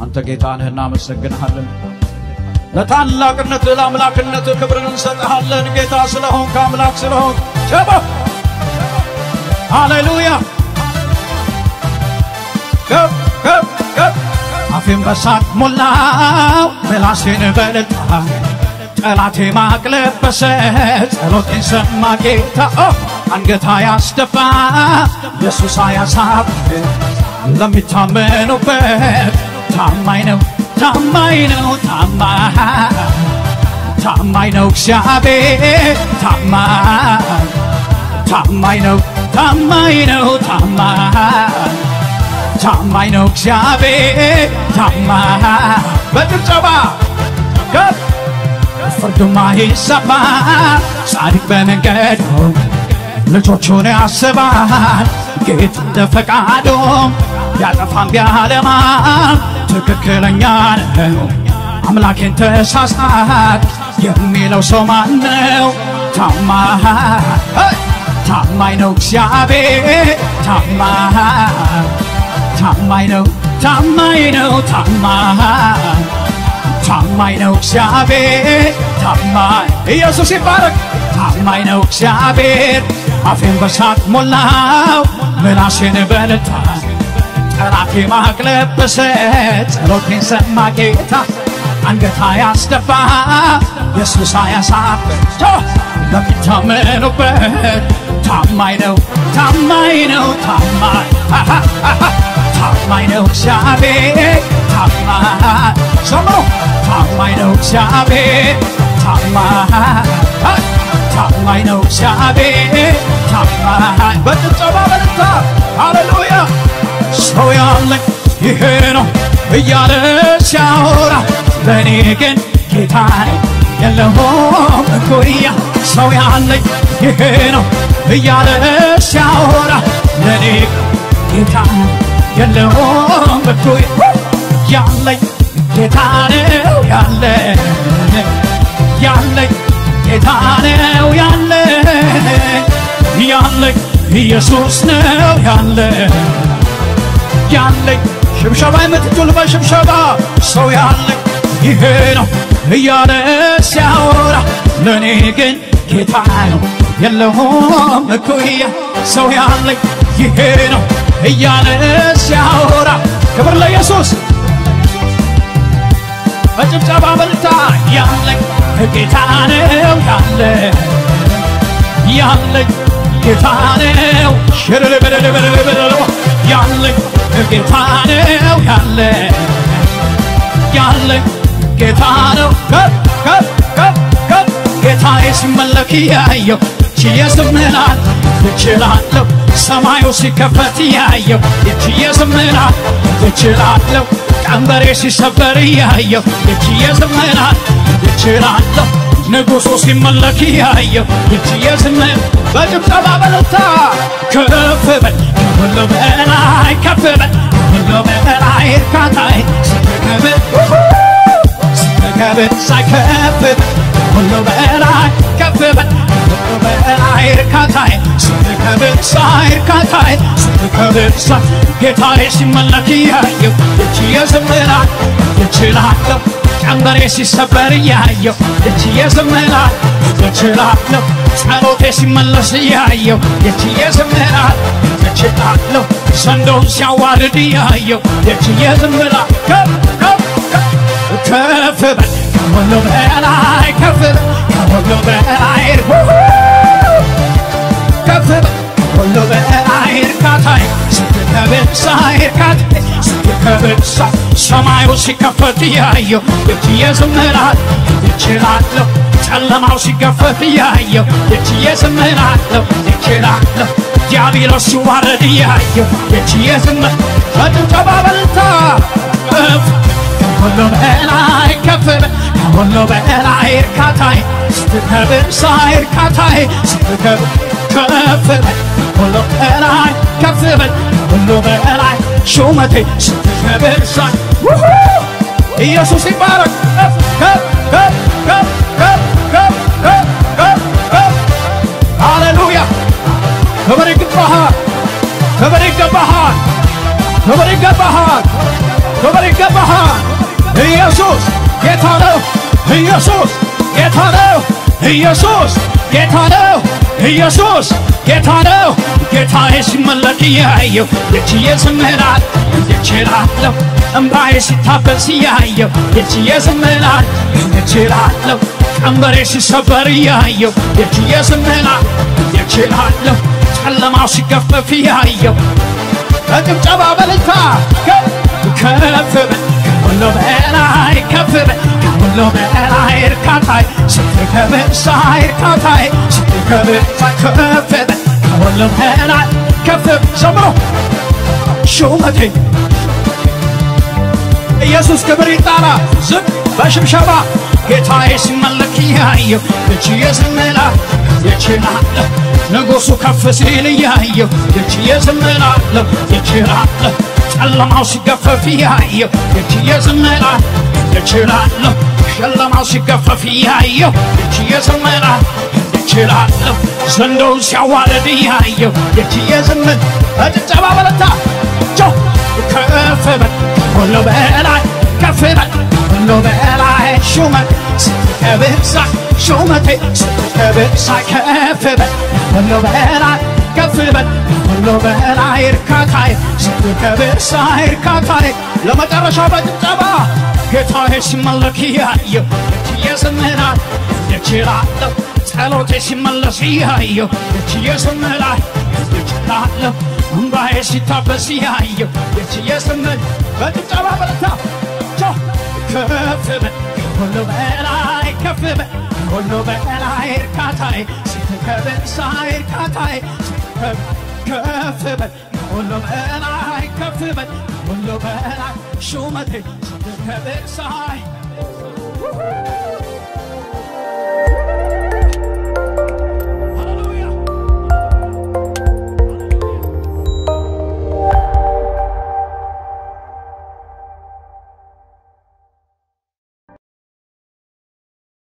አንተ ጌታ ነህ፣ እናመሰግንሃለን። ለታላቅነትህ ለአምላክነትህ ክብርን እንሰጥሃለን። ጌታ ስለሆንክ አምላክ ስለሆንክ ጨባ ሃሌሉያ ከፍ ከፍ ከፍ አፌን በሳቅ ሞላው ምላሴን በልልታ ጠላቴ ማቅለበሰ ጸሎቴን ሰማ ጌታ ኦ አንገታ ያስደፋ ኢየሱስ አያሳብ ለሚታመኑበት ታማኝ ነው ታማኝ ነው ታማኝ ታማኝ ነው እግዚአብሔር ታማኝ ታማኝ ነው ታማኝ ነው ታማኝ ታማኝ ነው እግዚአብሔር ታማኝ በጭብጨባ ከፍ ፍርዱማ ይሰማ ጻድቅ በመንገዱ ልጆቹን ያስባል ጌታ እንደ ፈቃዱ ቢያጠፋም ቢያለማም ትክክለኛ ነው አምላኬን ተሳሳት የሚለው ሰው ማን ነው? ታማኝ ታማኝ ነው እግዚአብሔር ታማኝ ታማኝ ነው ታማኝ ነው ታማኝ ታማኝ ነው እግዚአብሔር ታማኝ ኢየሱስ ይባረክ ታማኝ ነው እግዚአብሔር አፌን በሳቅ ሞላው ምላሴን በልታ ጠላቴ ማቅለበሰ ጸሎቴን ሰማ ጌታ አንገታ ያስደፋ ኢየሱስ አያሳፍር ለሚታመኑበት ታማኝ ነው ታማኝ ነው ታማኝ ታማኝ ነው እግዚአብሔር ታማኝ ዘምሮ ታማኝ ነው እግዚአብሔር ታማኝ ታማኝ ነው እግዚአብሔር ታማኝ በጭብጨባ በልታ ሃሌሉያ ሰው ያለኝ ይሄ ነው እያለ ሲያወራ ለእኔ ግን ጌታ ነው የለውም እኩያ ሰው ያለኝ ይሄ ነው እያለ ሲያወራ ለእኔ ጌታ ነው የለውም እኩያ ያለኝ ጌታ ነው ያለ ያለኝ ጌታ ነው ያለ ያለኝ ኢየሱስ ነው ያለ ያለኝ ሽብሸባ የምትችል በሽብሸባ ሰው ያለኝ ይሄ ነው እያለ ሲያወራ ለእኔ ግን ጌታ ነው የለውም እኩያ ሰው ያለኝ ይሄ ነው እያለ ሲያወራ ክብር ለኢየሱስ በጭብጨባ በልታ ያለኝ ጌታ ነው ያለ ያለኝ ጌታ ነው ሽርልብልብልብልብ ያለኝ ጌታ ነው ያለ ያለኝ ጌታ ነው ከፍ ከፍ ከፍ ከፍ ጌታዬ ሲመለክ ያየው ችዬ ዝምናል እችላለሁ ሰማዩ ሲከፈት ያየው የችዬ ዝምናል እችላለሁ ቀንበሬ ሲሰበር ያየው የችዬ ዝምናል እችላለሁ ንጉሡ ሲመለክ ያየው የችዬ ዝምን በጭብጨባ በልታ ከፍ በል ከሁሉ በላይ ከፍ በል ከሁሉ በላይ እርካታዬ ስትከብር ስትከብር ሳይከፍ ከሁሉ በላይ ከፍ በል ከሁሉ በላይ እርካታዬ ስትከብር ሳይ እርካታዬ ስትከብር ሳይ ጌታዬ ሲመለክ ያየው የችዬ ዝምራል እችላለሁ ቀንበሬ ሲሰበር እያየው እችዬ ዝምራል እችላለሁ ጸሎቴ ሲመለስ እያየው የችዬ ዝምራል እችላለሁ ዘንዶውን ሲያዋርድ እያየው የችዬ ዝምራል ከፍ ከፍ ከፍ ከፍ በል ከሁሉ በላይ ከፍ በል ከሁሉ በላይ ከፍ በል ከሁሉ በላይ እርካታዬ ስትከብር ሳይ እርካታዬ ስትከብር ሳይ ሰማዩ ሲከፈት እያየው የችዬ ዝምራል እችላለሁ ጨለማው ሲከፈት እያየው የችዬ ዝምራለሁ እችላለሁ ዲያብሎስ ሲዋረድ እያየው የችዬ ዝምር በጭብጨባ በልታ ከፍ ከሁሉ በላይ ከፍ በል ከሁሉ በላይ እርካታዬ ስትከብር ሳይ እርካታዬ ስትከብር ከፍ በል ከሁሉ በላይ ከፍ በል ከሁሉ በላይ ሹመቴ ስትከብር ሳይ ኢየሱስ ይባረክ ከፍ ከፍ ከፍ ከፍ ከፍ ከፍ ከፍ ከፍ ከፍ ሃሌሉያ ክብር ይገባሃል ክብር ይገባሃል ክብር ይገባሃል ክብር ይገባሃል ጌታ ነው ኢየሱስ ጌታ ነው ኢየሱስ ጌታ ነው ኢየሱስ ጌታ ነው ጌታዬ ሲመለክ እያየው የችዬ ዝምራል እችላለሁ እምባዬ ሲታበስ እያየው የችዬ ዝምራል እችላለሁ ቀንበሬ ሲሰበር እያየው የችዬ ዝምራል እችላለሁ ጨለማው ሲገፈፍ እያየው በጭብጨባ በልታ ከፍ በል ከሁሉ በላይ ከፍ በል ከሁሉ በላይ እርካታዬ ስትከብር ሳይ እርካታዬ ስትከብር ሳይ ከፍ በል ከሁሉ በላይ ከፍ በል ዘምሮ ሹመቴ ኢየሱስ ክብር ይጣራ ዝም በሽብሸባ ጌታዬ ሲመለክ እያየው እችዬ ዝምላ ይችላለሁ ንጉሡ ከፍ ሲል እያየው እችዬ ዝምላለሁ ይችላለሁ ጨለማው ሲገፈፍ እያየው እችዬ ዝምላ ይችላለሁ ጨለማው ሲገፈፍ እያየው እችዬ ዝምላ ይችላለሁ ዘንዶውን ሲያዋርድ እያየው እችዬ ዝምል በጭብጨባ በለታ ጆ ከፍ በል ሁሉ በላይ ከፍ በል ሁሉ በላይ ሹመት ስትከብር ሳይ ሹመቴ ስትከብር ሳይ ከፍ በል ሁሉ በላይ ከፍ በል ሁሉ በላይ እርካታዬ ስትከብር ሳይ እርካታዬ ለመጨረሻ በጭብጨባ ጌታዬ ሲመለክ እያየው እችዬ ዝምራል እችላለሁ ጸሎቴ ሲመለስ እያየው እችዬ ዝምራል እችላለሁ እምባዬ ሲታበስ እያየው የችዬ ስምል በጭብጨባ በረታ ከፍ በል ሁሉ በላይ ከፍ በል ሁሉ በላይ እርካታዬ ስትከብር ሳይ እርካታዬ ስትከብር ከፍ በል ሁሉ በላይ ከፍ በል ሁሉ በላይ ሹመቴ ስትከብር ሳይ